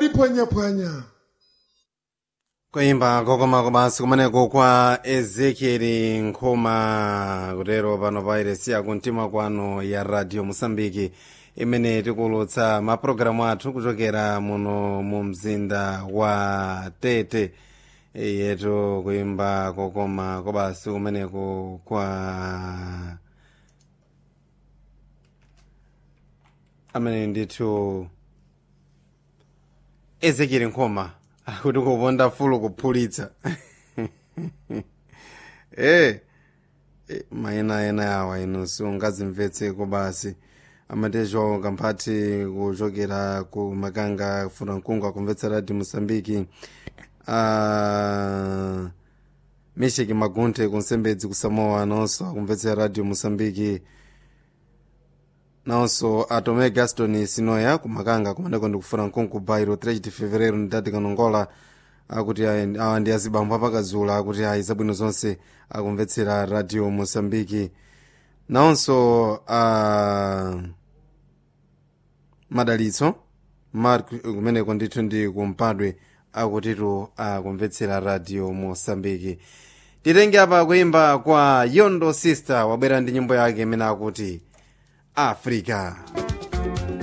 phwanyaphwanya kuimba kokoma komanso kumeneko kwa ezekieli nkhoma kutero pano pa iresiya kumtima kwano ya radio mosambiki imene tikulutsa mapulogalamu athu kuchokera muno mu mzinda wa tete yetu kuimba kokoma kobasi kumeneko kwa amene ndithu ezekieli nkhoma akuti kuponda fulu kuphulitsa eh eh, mayina ena awa inu sungazimvetseko basi amatecho kamphati kuchokera ku makanga kufuna mkungu akumvetsa radio mosambiki uh, misheki magunthe kunsembedzi kusamoa nonso akumvetsera radio mosambiki nawonso atome gaston sinoya kumakanga kumaneko ndikufuna mkungu bairo 3 de fevereiro ndidati kanongola akuti ayi- awa ndi azibambo apakazula akuti ayi zabwino zonse akumvetsera radio mosambiki nawonso uh, madalitso mark kumeneko ndithu ndi kumpadwe akutitu akumvetsera radio mosambiki titenge apa kuimba kwa yondo sister wabwera ndi nyimbo yake imene akuti africa